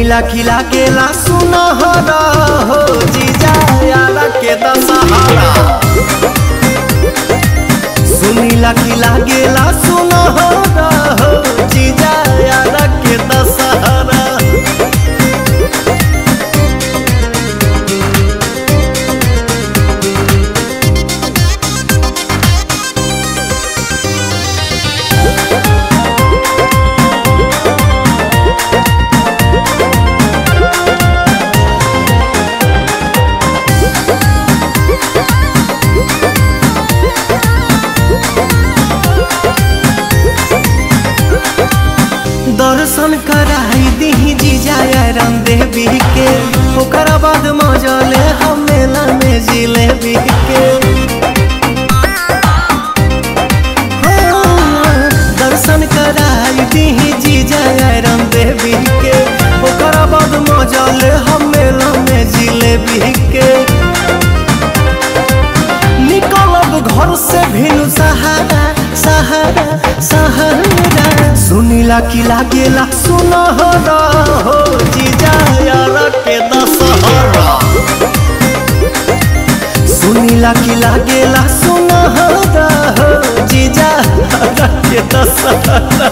सुनीला खिला केला सुनहरा हो जीजा यारा के दशहरा सुनीला खिला गेला सुनहरा हो जीजा यारा के दशहरा दर्शन कराई दी जीजा राम देवी के ओकरा बाद मजले हम मेला में जिलेबी के हो, दर्शन कराई दी जीजा राम देवी के ओकरा बाद मजले हम मेला में जिलेबी के निकलब घर से भिनु सहारा सहारा सहारा सुनीला किला गेला सुनहरा हो जीजा यार के दशहरा सुनीला किला गेला सुनहरा हो जीजा यार के दशहरा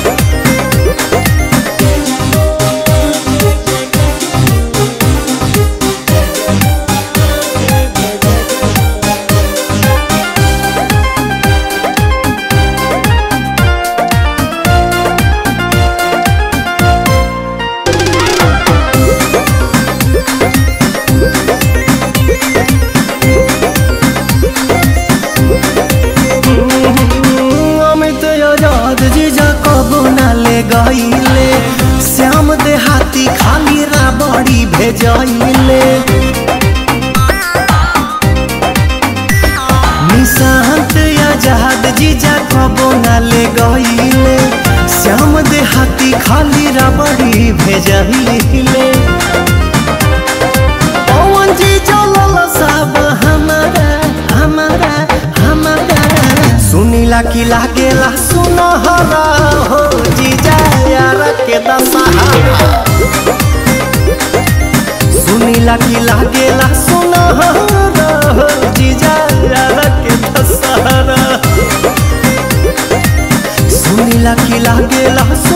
अमित आजाद जीजा कबो ना ले गईले श्याम देहाती खाली राबड़ी भेजैले निशांत आजाद जीजा कबो ना ले गईले श्याम देहाती खाली राबड़ी भेजैले पवन जी चलल सब हमारा हमारा हमारा सुनीला किला गेला सुनहरा हो जीजा यार के दशहरा सुनीला किला गेला सुनहरा हो जीजा यार के दशहरा सुनीला किला गेला